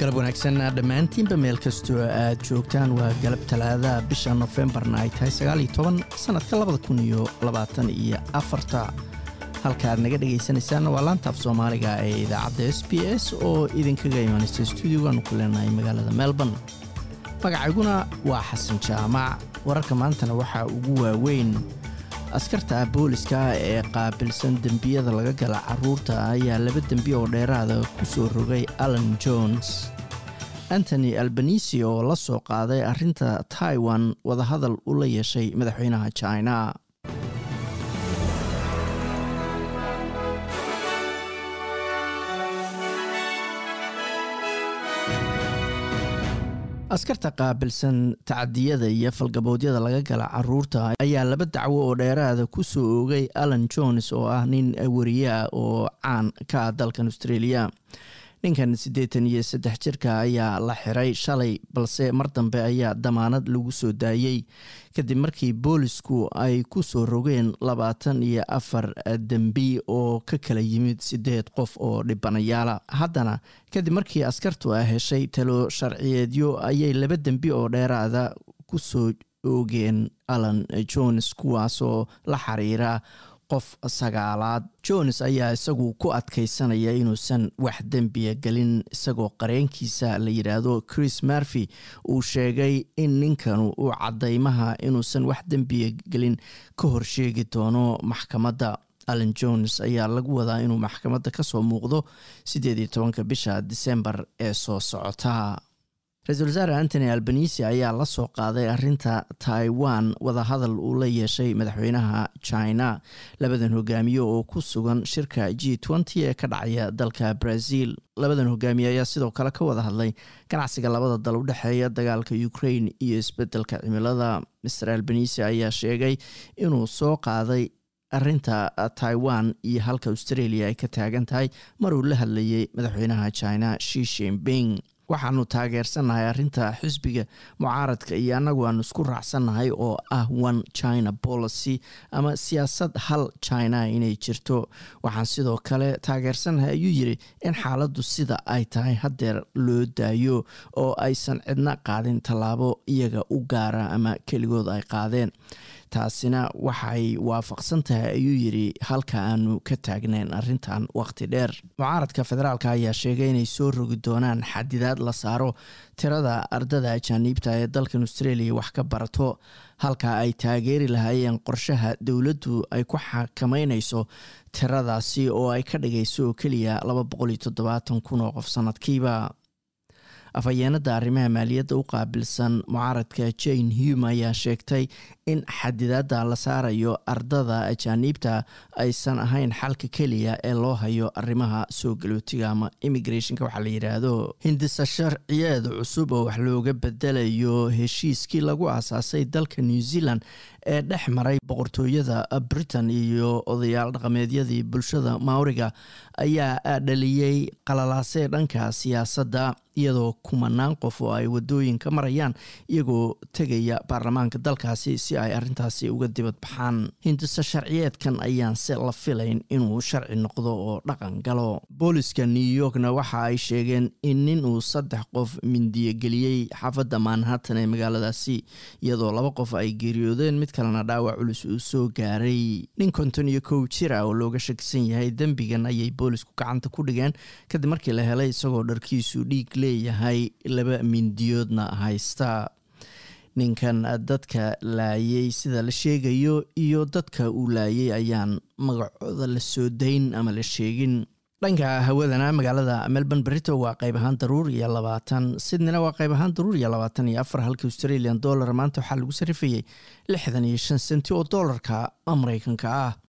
galab wanaagsan dhammaantiinba meel kastoo aad joogtaan waa galab talaadaha bisha nofembarna ay tahay sagaaliyo toban sannadka labada kun iyo labaatan iyo afarta halka aad naga dhagaysanaysaan waa laantaaf soomaaliga ee idaacadda s b s oo idinkaga imaanaysa stuudiogaanu ku leenahay magaalada melbourne magacayguna waa xasan jaamac wararka maantana waxaa ugu waaweyn askarta booliska ee qaabilsan dembiyada laga gala caruurta ayaa laba dembi oo dheeraada ku soo rogay allan jones antony albanisi oo la soo qaaday arrinta taiwan wadahadal u la yeeshay madaxweynaha china askarta qaabilsan tacadiyada iyo falgaboodyada laga gala caruurta ayaa laba dacwo oo dheeraada ku soo oogay allan jones oo ah nin wariye ah oo caan ka ah dalkan australia ninkan siddeetan iyo saddex jirka ayaa la xiray shalay balse mar dambe ayaa damaanad lagu soo daayey kadib markii boolisku ay ku soo rogeen labaatan iyo afar dembi oo ka kala yimid siddeed qof oo dhibanayaala haddana kadib markii askartu ay heshay talo sharciyeedyo ayay laba dembi oo dheeraada ku soo oogeen allan jones kuwaasoo la xiriira qof sagaalaad jones ayaa isagu ku adkaysanaya inuusan wax dembiya gelin isagoo qareenkiisa la yidhaahdo chris marfy uu sheegay in ninkanu uu caddaymaha inuusan wax dembiya gelin ka horsheegi doono maxkamadda allan jones ayaa lagu wadaa inuu maxkamadda ka soo muuqdo siddeed iyo tobanka bisha disembar ee soo socota ra-iisul wasaare antony albanisi ayaa la soo qaaday arrinta taiwan wadahadal uu la yeeshay madaxweynaha china labadan hogaamiye oo ku sugan shirka g nty ee ka dhacaya dalka brazil labadan hogaamiye ayaa sidoo kale ka wada hadlay ganacsiga labada dal u dhexeeya dagaalka ukraine iyo isbedelka cimilada master albanisi ayaa sheegay inuu soo qaaday arrinta taiwan iyo halka australia ay ka taagan tahay maruu la hadlayay madaxweynaha china shi shinping waxaanu taageersannahay arrinta xisbiga mucaaradka iyo annagu aanu isku raacsannahay oo ah one china policy ama siyaasad hal china inay jirto waxaan sidoo kale taageersannahay ayuu yiri in xaaladdu sida ay tahay haddeer loo daayo oo aysan cidna qaadin tallaabo iyaga u gaara ama keligood ay qaadeen taasina waxay waafaqsan tahay ayuu yidhi halka aanu ka taagnayn arrintan waqti dheer mucaaradka federaalka ayaa sheegay inay soo rogi doonaan xadidaad la saaro tirada ardada ajaaniibta ee dalkan australia wax ka barato halka ay taageeri lahaayeen qorshaha dowladdu ay ku xakameynayso tiradaasi oo ay ka dhigayso oo keliya laba boqol iyo toddobaatan kun oo qof sanadkiiba afhayeenada arrimaha maaliyadda u qaabilsan mucaaradka jane hume ayaa sheegtay in xadidaadda la saarayo ardada ajaaniibta aysan ahayn xalka keliya ee loo hayo arrimaha soo galootiga ama immigrationka waxaa la yidhaahdo hindisa sharciyeed cusub oo wax looga bedelayo heshiiskii lagu aasaasay dalka new zealand ee dhex maray boqortooyada britain iyo odayaal dhaqameedyadii bulshada maoriga ayaa dhaliyey qalalaasee dhanka siyaasadda iyadoo kumanaan qof oo ay wadooyinka marayaan iyagoo tegaya baarlamaanka dalkaasi si ay arrintaasi uga dibad baxaan hindisa sharciyeedkan ayaan se la filayn inuu sharci noqdo oo dhaqan galo booliska new yorkna waxa ay sheegeen in nin uu saddex qof mindiyogeliyey xaafadda manhattan ee magaaladaasi iyadoo laba qof ay geeriyoodeen mid kalena dhaawac culus uu soo gaaray nin konton iyo kow jir ah oo looga shakisan yahay dembigan ayay boolisku gacanta ku dhigeen kadib markii la helay isagoo dharkiisu dhiig leeyahay laba mindiyoodna haysta ninkan dadka laayay sida la sheegayo iyo dadka uu laayay ayaan magacooda la soo dayn ama la sheegin dhanka hawadana magaalada melbourne berito waa qayb ahaan daruur iyo labaatan sydneyna waa qayb ahaan daruur iyo labaatan iyo afar halka australian dollar maanta waxaa lagu sarifayay lixdan iyo shan senti oo doolarka mareykanka ah